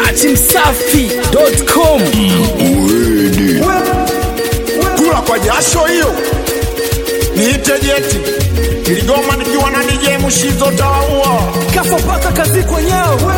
at msafi.com. kula kwa jasho hiyo niite jeti iligoma nikiwa na DJ Mushizo tawaua Kafa paka kazi kwenyewe.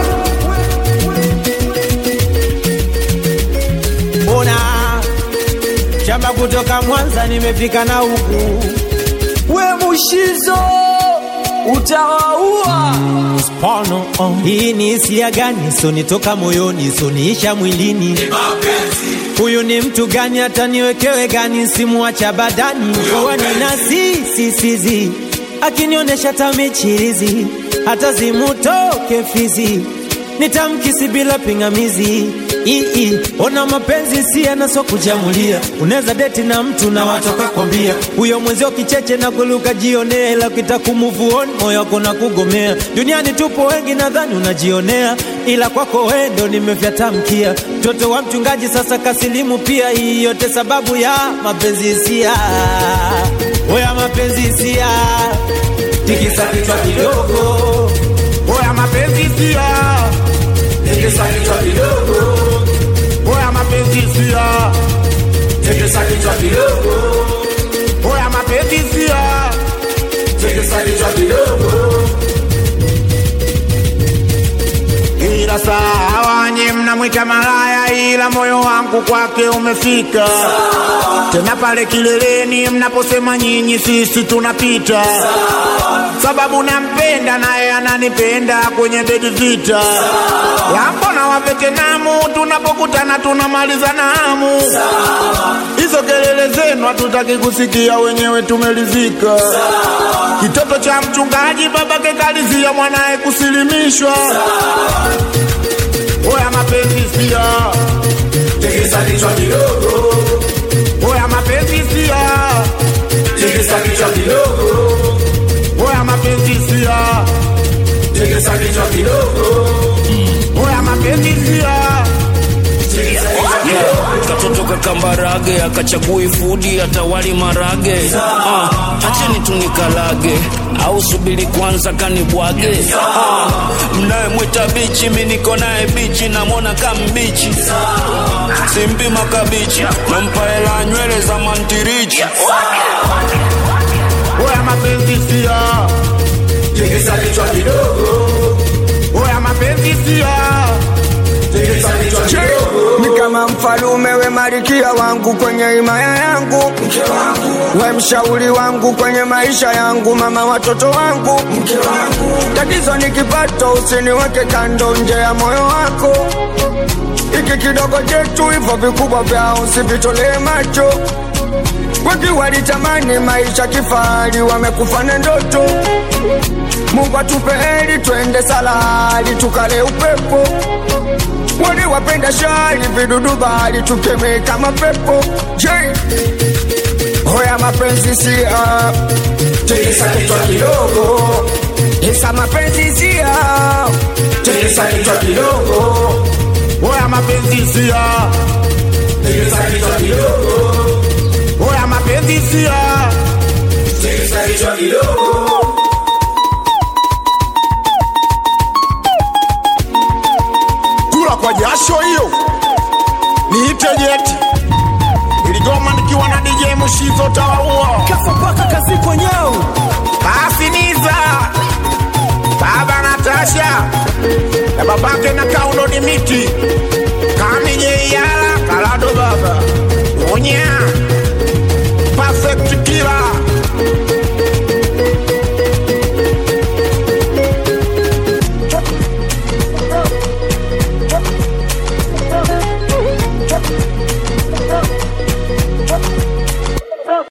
Mbona shamba kutoka Mwanza nimefika na huku We Mushizo utawaua. Spano, oh. Hii ni hisia gani? Sonitoka moyoni, soniisha mwilini. Huyu ni mtu gani? Hata niwekewe gani? Simuacha badani kuwa nina sisisizi, akinionyesha tamichirizi, hata zimutoke fizi, nitamkisi bila pingamizi. Ii, ona mapenzi si yanaso kujamulia, unaweza deti na mtu na watoka kwambia huyo mwenzio kicheche na kuluka jionea, ila ukitakumuvon moyo wako na kugomea. Duniani tupo wengi, nadhani unajionea, ila kwako wendo nimefyatamkia. Mtoto wa mchungaji sasa kasilimu pia, hii yote sababu ya mapenzi hisia, oya mapenzi hisia, tikisa kichwa kidogo, oya mapenzi sia tikisa kichwa kidogo, oya mapenzi sia tikisa kichwa kidogo, oya mapenzi sia tikisa kichwa kidogo. ila sawa nye mnamwita malaya ila moyo wangu kwake umefika tena pale kileleni mnaposema nyinyi sisi tunapita sababu nampenda naye ananipenda kwenye bedi vita lambo na wavetenamu tunapokutana tunamaliza namu hizo kelele zenu hatutaki kusikia wenyewe tumelizika kitoto cha mchungaji babake kalizia mwanaye kusilimishwa oya mapenzi sia Tikisa kichwa kidogo, oya mapenzi sia tikisa kichwa kidogo, oya mapenzi sia tikisa kichwa kidogo, oya mapenzi sia tikisa kichwa kidogo. katoto kakambarage akachagui fudi atawali marage ah, acheni tunikalage au subiri kwanza kanibwage ah, mnayemwita bichi mi niko naye bichi namwona kambichi simpi makabichi nampa hela nywele za mantirichi oya mapenzi sia Tikisa kichwa kidogo, oya mapenzi sia tikisa kichwa kidogo, ni kama mfalume we malikia wangu kwenye himaya yangu we mshauri wangu kwenye maisha yangu mama watoto wangu tatizo ni kipato usiniweke kando nje ya moyo wako iki kidogo chetu hivyo vikubwa vyao usivitolee macho wengi walitamani maisha kifahari wamekufa na ndoto mungu atupe heri twende salari tukale upepo wale wapenda shari vidudu bali tukemee kama pepo je hoya mapenzi sia tikisa kichwa kidogo, isa mapenzi sia tikisa kichwa kidogo, oya mapenzi sia tikisa kichwa kidogo, oya mapenzi sia tikisa kichwa kidogo. kula kwa jasho hiyo niite jeti iligoma nikiwa na DJ Mushizo tawaua Kafa paka kazi kwenyewe. basi niza baba Natasha na babake na kaundo ni miti kamijeiyala kalado baba onya perfect killer